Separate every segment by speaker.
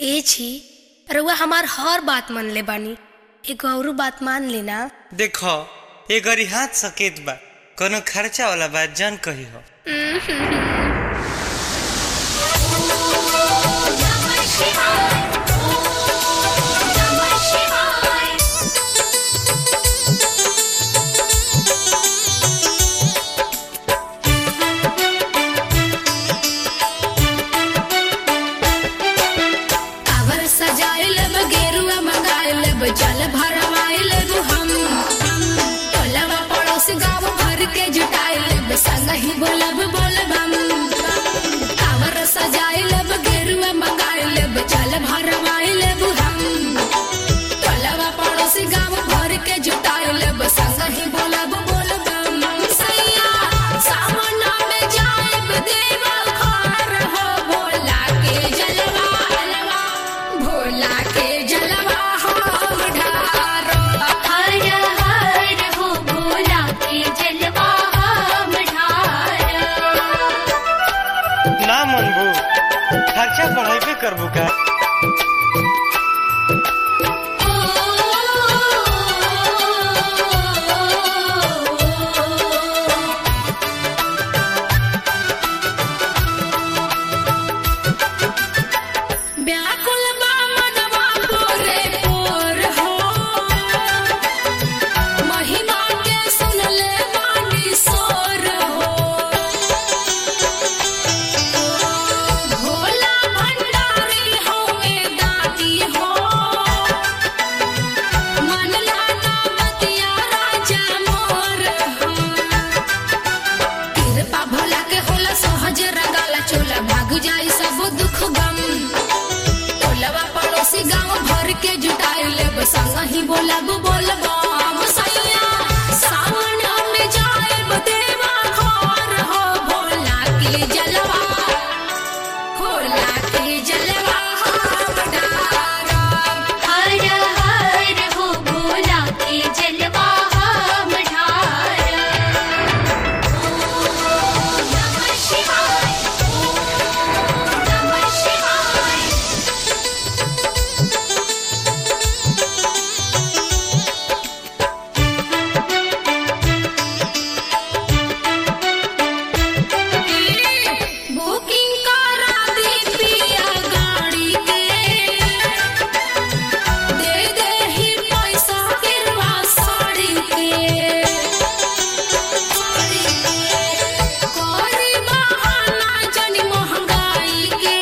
Speaker 1: ए छी रउआ हमार हर बात मन ले बानी एगो औरू बात मान लेना
Speaker 2: देखो ये गरी हाथ सकेत बा कोनो खर्चा वाला बात जान कही हो
Speaker 3: कावर सजाइल गेरुआ मंगाइल जल भरवाइल हम टोलवा पड़ोस गाँव भर के जुटाइल संग ही बोलब बोलबम कावर सजाइल गेरुआ मंगाइल जल भरवाइल हम टोलवा पड़ोस गाँव भर के जुटाइल संग ही बोलब बोलबम सैया सावन में जाइब देवल घर हो भोला के जलवा अलवा भोला के जलवा हम ढारो
Speaker 4: हर हर हो भोला के जलवा हम ढार
Speaker 2: ना मनबू खर्चा बढ़ाइबे करबू का
Speaker 3: व्याकुल बा मनवा पोरे पोर हो महिमा के सुनले बानी सोर हो भोला भंडारी होवे दाती हो मन लाना बतिया राजा मोर हो कृपा भोला के होला सहज रगाला चोला भाग जाई सब दुख गम टोलवा पड़ोसी गांव भर के जुटाई लेब संग ही बोलब बोलबम सैया सावन में जाएब देवा घर हो भोला के जलवा भोला के जलवा हम डारब
Speaker 4: हर हर हो भोला के जलवा हम ढार नमः शिवाय नमः शिवाय
Speaker 3: बुकिंग करा दी पिया गाड़ी के दे दे ही पैसा गिरवा साड़ी के कोरी बहाना जनी महंगाई के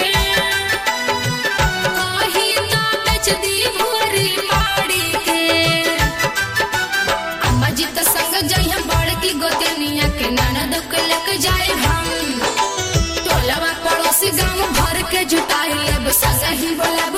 Speaker 3: कहीं ना बेच दी भूरी माड़ी के अम्मा जी तो संग जइहा बड़की गोतनिया के ननद के लेके जाए हम टोलवा पड़ोसी गांव भर के जुटाई लेब संग ही बोला